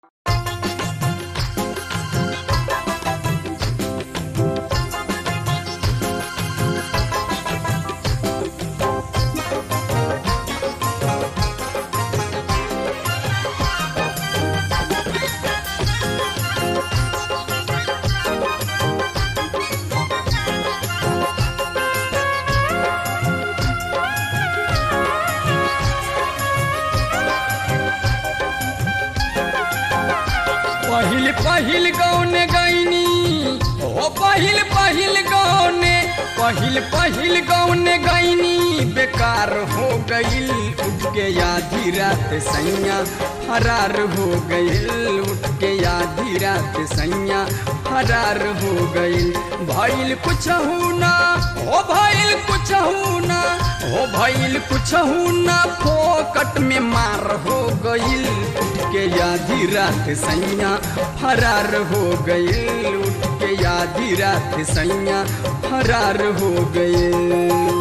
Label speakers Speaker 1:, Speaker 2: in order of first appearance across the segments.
Speaker 1: पहिल पहिल गौने गईनी ओ पहिल पहिल गौने पहिल पहिल गौने गईनी बेकार हो गईल उठ के आधी रात सैया फरार हो गईल उठ के आधी रात सैया फरार हो गईल भइल कुछ ना ओ भइल कुछ ना ओ भइल कुछ ना फोकट में मार हो गईल उठ के आधी रात सैया फरार हो गईल उठ के आधी रात सैया फरार हो गईल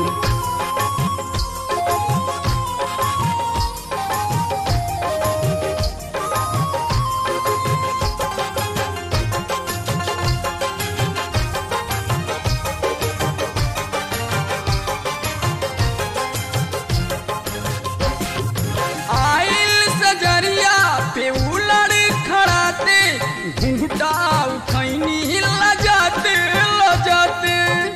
Speaker 1: आइल सजरिया पे उलड़ खड़ाते घूटा उठैनी लजाते लजाते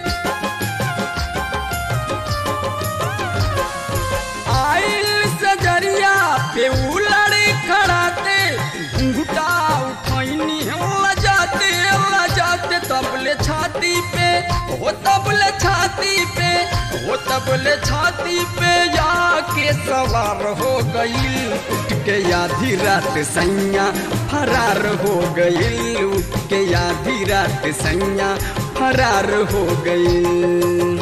Speaker 1: आइल सजरिया पे उलड़ खड़ाते घूटा उठैनी लजाते लजाते तबले छाती पे हो तबले छाती पे हो तबले छाती पे जाके सवार हो गईल उठ के आधी रात सैया फरार हो गईल उठ के आधी रात सैया फरार हो गईल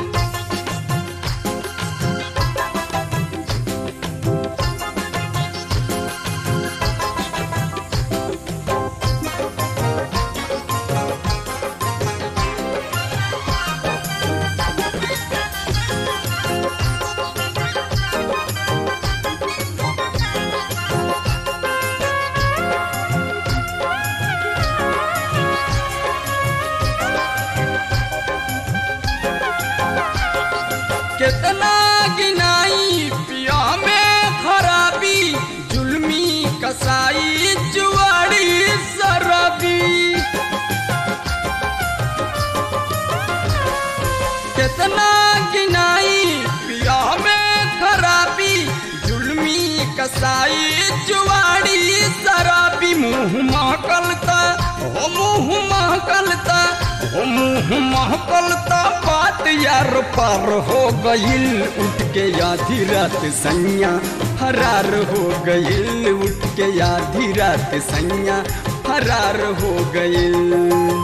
Speaker 1: कितना गिनाई पिया में खराबी जुल्मी कसाई जुआड़ी शराबी कितना गिनाई पिया में खराबी जुल्मी कसाई जुआड़ी शराबी मुंह महकलता हो मुंह महकलता हो मुंह महकलता बात यार पार हो गईल उठ के आधी रात सैया फरार हो गईल उठ के आधी रात सैया फरार हो गईल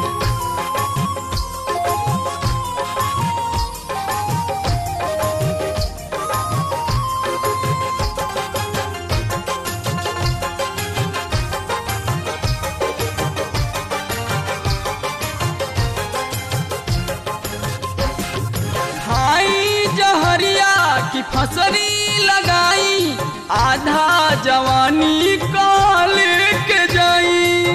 Speaker 1: खाई जहरिया की फसरी लगाई आधा जवानी काल के जाई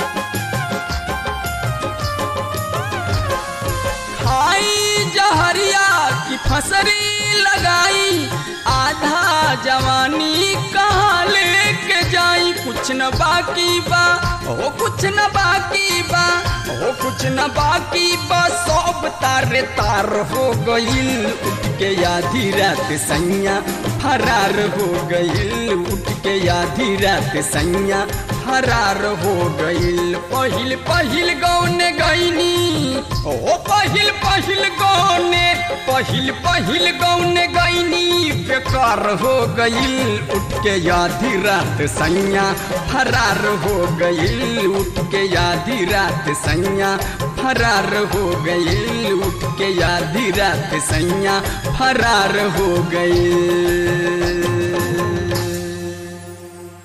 Speaker 1: खाई जहरिया की फसरी लगाई आधा जवानी कहाँ लेके जाई कुछ न बाकी बा हो कुछ न बाकी बा हो कुछ न बाकी बा सब तारे तार हो गईल उठ के आधी रात सैया फरार हो गईल उठ के आधी रात सैया फरार हो गईल पहिल पहिल गौने गईनी ओ पहिल पहिल गौने पहिल पहिल गौने गईनी बेकार हो गईल उठ के आधी रात सैया फरार हो गईल उठ के आधी रात सैया फरार हो गईल उठ के आधी रात सैया फरार हो गईल